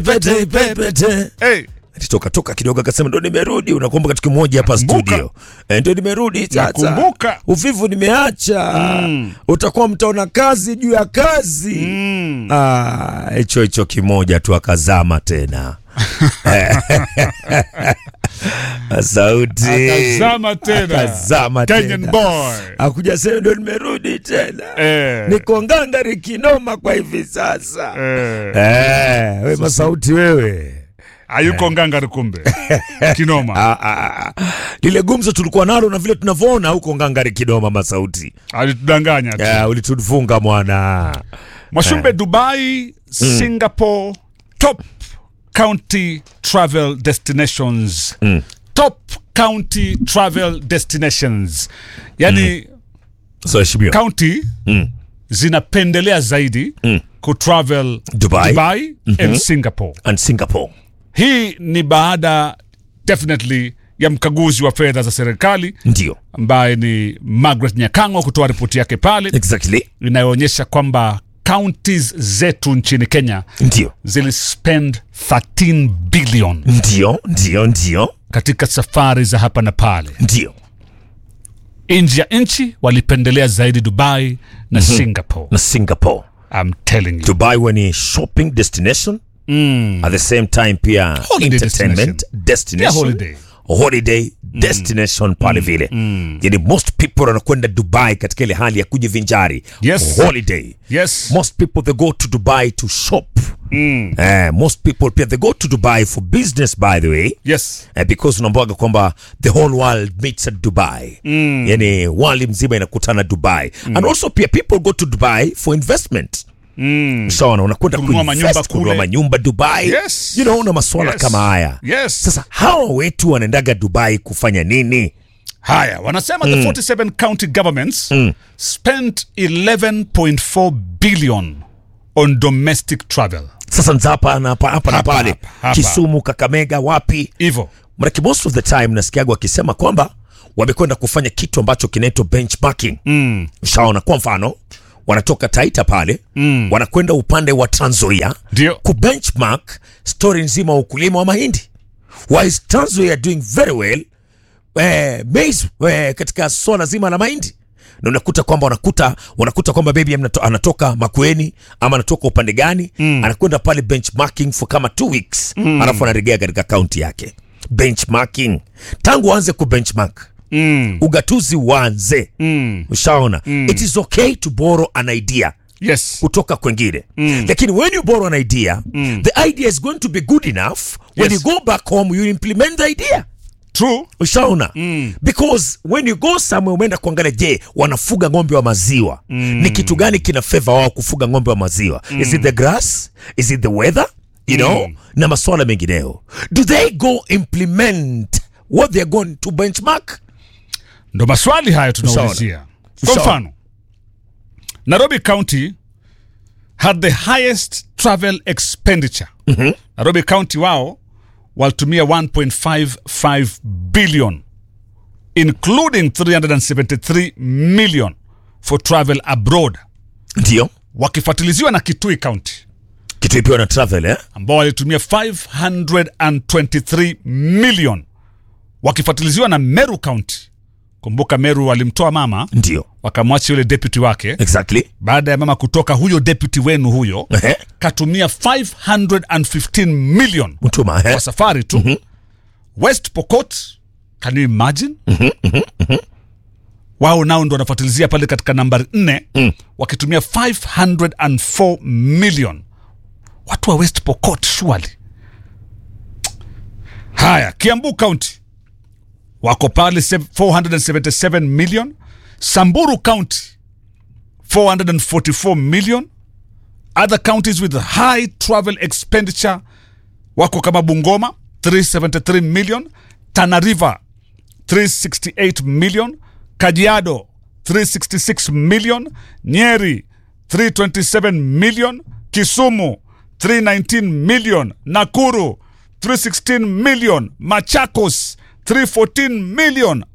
pete pete Hey, alitoka toka kidogo akasema ndo nimerudi unakumbuka kitu kimoja hapa Nakumbuka. studio e, ndo nimerudi sasa Nakumbuka. uvivu nimeacha Mm. utakuwa mtaona kazi juu ya kazi mm, Ah, hicho hicho kimoja tu akazama tena sauti akazama tena. akazama Kenyan tena boy. akuja sema ndo nimerudi tena Eh, niko ngangari kinoma kwa hivi sasa eh. eh, we masauti wewe hayuko ngangari kumbe kinoma Ah, ah, ah. lile gumzo tulikuwa nalo na vile tunavyoona huko ngangari kinoma masauti alitudanganya tu yeah, ulitufunga mwana Mwashumbe, Dubai, Singapore, top county travel destinations. Top county travel destinations. Yani so heshimiwa county zinapendelea zaidi kutravel Dubai. Dubai and Singapore. and singapore Hii ni baada definitely ya mkaguzi wa fedha za serikali ndio ambaye ni Margaret Nyakango kutoa ripoti yake pale exactly inayoonyesha kwamba counties zetu nchini Kenya ndio zilispend 13 billion ndio ndio ndio katika safari za hapa na pale. ndio Nje ya nchi walipendelea zaidi Dubai na Singapore. na singapore I'm telling you. dubai when shopping destination at the same time pia Holiday entertainment destination, Pia holiday. holiday destination pale vile yani most people wanakwenda dubai katika ile hali ya kujivinjari Yes. holiday Yes. most people they go to dubai to shop Eh, most people pia they go to dubai for business by the way Yes. eh, because unaambiwaga kwamba the whole world meets at dubai mm. yani world mzima inakutana dubai mm. and also pia people go to dubai for investment mm. sawana unakwenda Kununua kuinvest, manyumba kununua kule. manyumba dubai Yes. you know na maswala Yes. kama haya Yes. sasa hawa wetu wanaendaga dubai kufanya nini Haya, wanasema the 47 county governments spent 11.4 billion on domestic travel. sasa nza hapa na hapa hapa na Hapa, pale hapa, hapa. kisumu kakamega wapi Hivyo. manake most of the time nasikiaga wakisema kwamba wamekwenda kufanya kitu ambacho kinaitwa benchmarking mm. ushaona kwa mfano wanatoka taita pale mm. wanakwenda upande wa tranzoia Ndio. kubenchmark story nzima wa ukulima wa mahindi why is tranzoia doing very well eh, maize eh, katika swala zima la mahindi na unakuta kwamba unakuta unakuta kwamba baby anato, anatoka makueni ama anatoka upande gani mm. anakwenda pale benchmarking for kama two weeks mm. alafu anarejea katika kaunti yake benchmarking tangu uanze kubenchmark Mm. ugatuzi uanze Mm. ushaona mm. it is okay to borrow an idea Yes. kutoka kwengine mm. lakini when you borrow an idea mm. the idea is going to be good enough when Yes. you go back home you implement the idea True. ushaona mm. because when you go somewhere umeenda kuangalia je wanafuga ng'ombe wa maziwa mm. ni kitu gani kina favor wao kufuga ng'ombe wa maziwa mm. is it the grass is it the weather you know na maswala mengineyo do they go implement what they're going to benchmark Ndo maswali hayo tunaulizia. Kwa Sawa. mfano, Nairobi County had the highest travel expenditure. Nairobi County wao walitumia 1.55 billion including 373 million for travel abroad, ndio wakifuatiliziwa na Kitui County kitu ipiwa na travel eh? ambao walitumia 523 million, wakifuatiliziwa na Meru County. Kumbuka Meru walimtoa mama ndio wakamwacha yule deputy wake. exactly Baada ya mama kutoka, huyo deputy wenu huyo Ehe. katumia 515 million mtuma eh? kwa safari tu. West Pokot, can you imagine? Wao nao ndo wanafuatilizia pale katika nambari 4 wakitumia 504 million. Watu wa West Pokot surely. Haya, Kiambu County wako pale sev- 477 million. Samburu County 444 million. Other counties with high travel expenditure wako kama Bungoma 373 million, Tana River 368 million, Kajiado 366 million, Nyeri 327 million, Kisumu 319 million, Nakuru 316 million, Machakos 314 million,